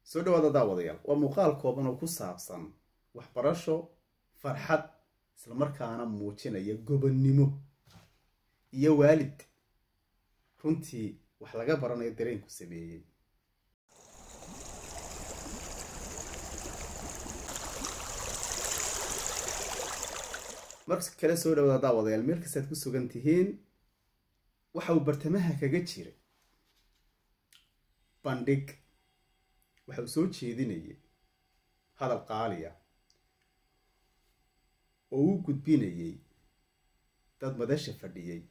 soo dhawaada daawadayaal waa muuqaal kooban oo ku saabsan waxbarasho farxad islamarkaana muujinaya gobonnimo iyo waalid runtii wax laga baranayo dareenku sameeyey marka kale soo dhawaada daawadayaal meel kastaad ku sugan tihiin waxa uu bartamaha kaga jiray bandhig waxa uu soo jeedinayay hadal qaaliya oo uu gudbinayay dad madasha fadhiyey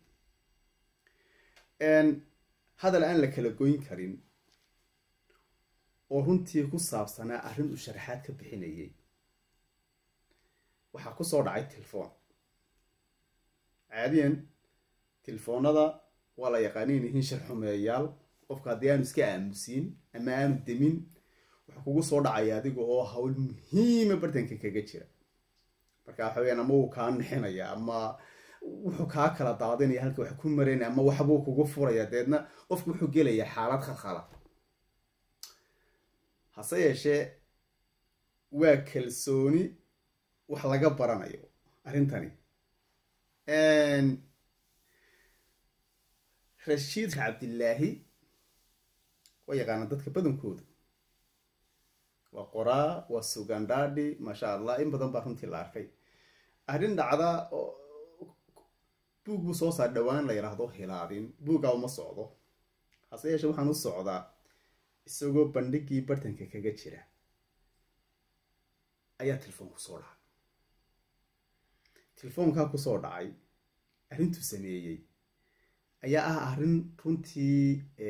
hadal aan la kala goyn karin oo runtii ku saabsanaa arrin uu sharaxaad ka bixinayay waxaa kusoo dhacay telefoon caadiyan telefoonada waa la yaqaaniin yihiin sharxumeeyaal qofka haddii aanu iska aamusiin ama aanu demin wuxuu kugu soo dhacaya adiga oo hawl muhiima bartanka kaga jira marka waxa weyaan ama wuu kaa nixinaya ama wuxuu kaa kala daadinaya halka wax ku maraynaya ama waxbuu kugu furaya deedna qofku wuxuu gelayaa xaalad khalkhala hase yeeshee waa kalsooni wax laga baranayo arrintani rashiid cabdillaahi waa yaqaana dadka badankooda waa qoraa waa sugandhaadhi maasha allah in badan baa runtii la arkay arrin dhacda buug buu soo saar dhowaan la yidhaahdo hilaadin buuggaa uma socdo hase yeeshe waxaan u socdaa isagoo bandhigii bartanka kaga jira ayaa telefoon kusoo dhacay telefoonkaa kusoo dhacay arrintuu sameeyey ayaa ah arrin runtii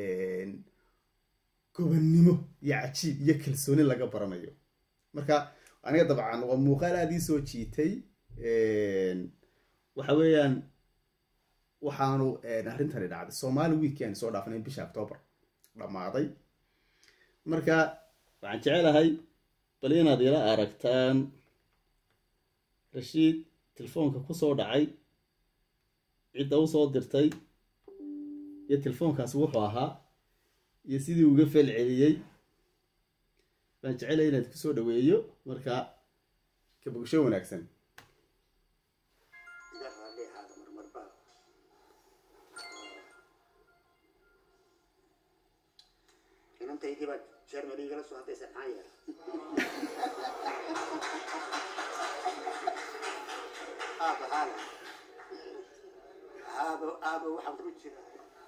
gobonnimo iyo cajiib iyo kalsooni laga baranayo marka aniga dabcan waa muuqaal aada ii soo jiitay waxa weeyaan waxaanu arrintani dhacday somaali weekend soo dhaafnay bisha octoobar dhammaaday marka waxaan jecelahay bal inaad ila aragtaan rashiid telefoonka kusoo dhacay cidda usoo dirtay iyo telefoonkaasi wuxuu ahaa iyo sidii uga fel celiyey baan jecelay inaad kusoo dhaweeyo marka ka bogsho wanaagsan inantaydiiba jermany igala soo hadlaysa maxaa yeela aaba haala aaba aaba waxaan ku jira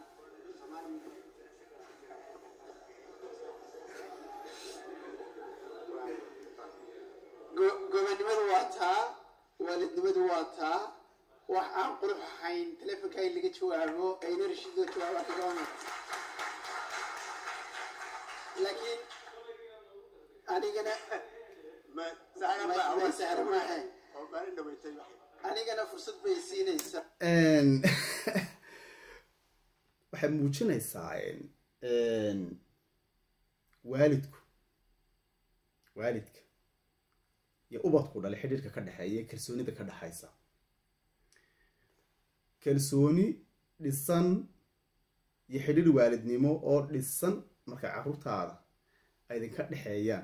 gobonnimadu waa taa waalidnimadu waa taa wax aan qurux ahayn telefonka in laga jawaabo ayna rashiidoo jawaaba kagama laakiin anigana sahra maaha anigana fursad bay siinaysaa waxay muujinaysaa waalidku waalidka iyo ubadku dhalay xidhiirka ka dhexeeya kalsoonida ka dhexaysa kalsooni dhisan iyo xidhiir waalidnimo oo dhisan marka carruurtaada ay idinka dhexeeyaan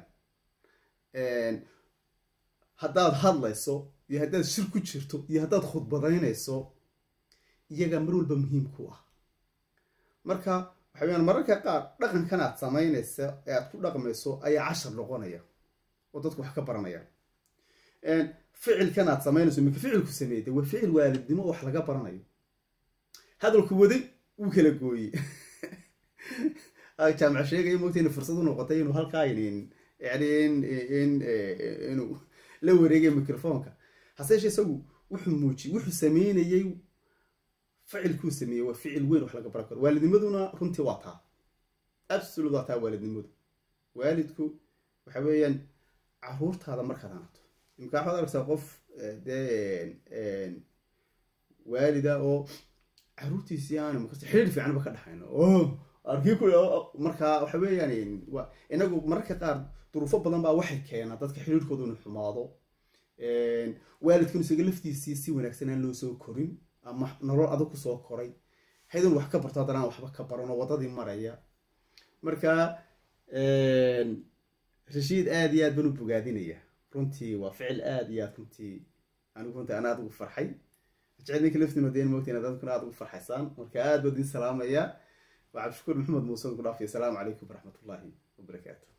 haddaad hadlayso iyo haddaad shir ku jirto iyo haddaad khudbadaynayso iyagaa mar walba muhiim ku ah marka waxa weyaan mararka qaar dhaqankan aad samaynaysa ee aad ku dhaqmayso ayaa cashar noqonaya oo dadku wax ka baranaya ficilkan aad samaynayso minka ficilku sameeyday waa ficil waalidnimo oo wax laga baranayo hadalku waday wuu kala gooyey jaamac sheegaya mogta ina fursad u noqotay inuu halkaa inin yani in inuu la wareegay microfonka hase yeeshee isagu wuxuu muujiy wuxuu sameynayey ficilkuu sameeyey waa ficil weyn wax laga baran karo waalidnimaduna runtii waa taa absolute waa taa waalidnimadu waalidku waxa weeyaan caruurtaada markaad anato imka waxaad arkaysaa qof dee waalida oo caruurtiisii aanu makarta xiriir fiicanba ka dhaxayno o arkii ku markaa waxa weeyaan inagu mararka qaar duruufo badan baa waxay keenaa dadka xiriirkooda inu xumaado waalidkan isaga laftiisii si wanaagsan aan loo soo korin ama nolol adag kusoo koray haydun wax ka barto haddana aan waxba ka baran oo waddadii maraya marka rashiid aada iyo aad baan u bogaadinaya runtii waa ficil aada iyo aad runtii anigu runtii ana aad ugu farxay jecel ninka laftiina deen moogtiin dadkuna aad ugu farxaysaan marka aad baan idin salaamaya waa cabdishakuur maxamed muuse ku dhaafay asalaamu calaykum waraxmatullaahi wabarakaatu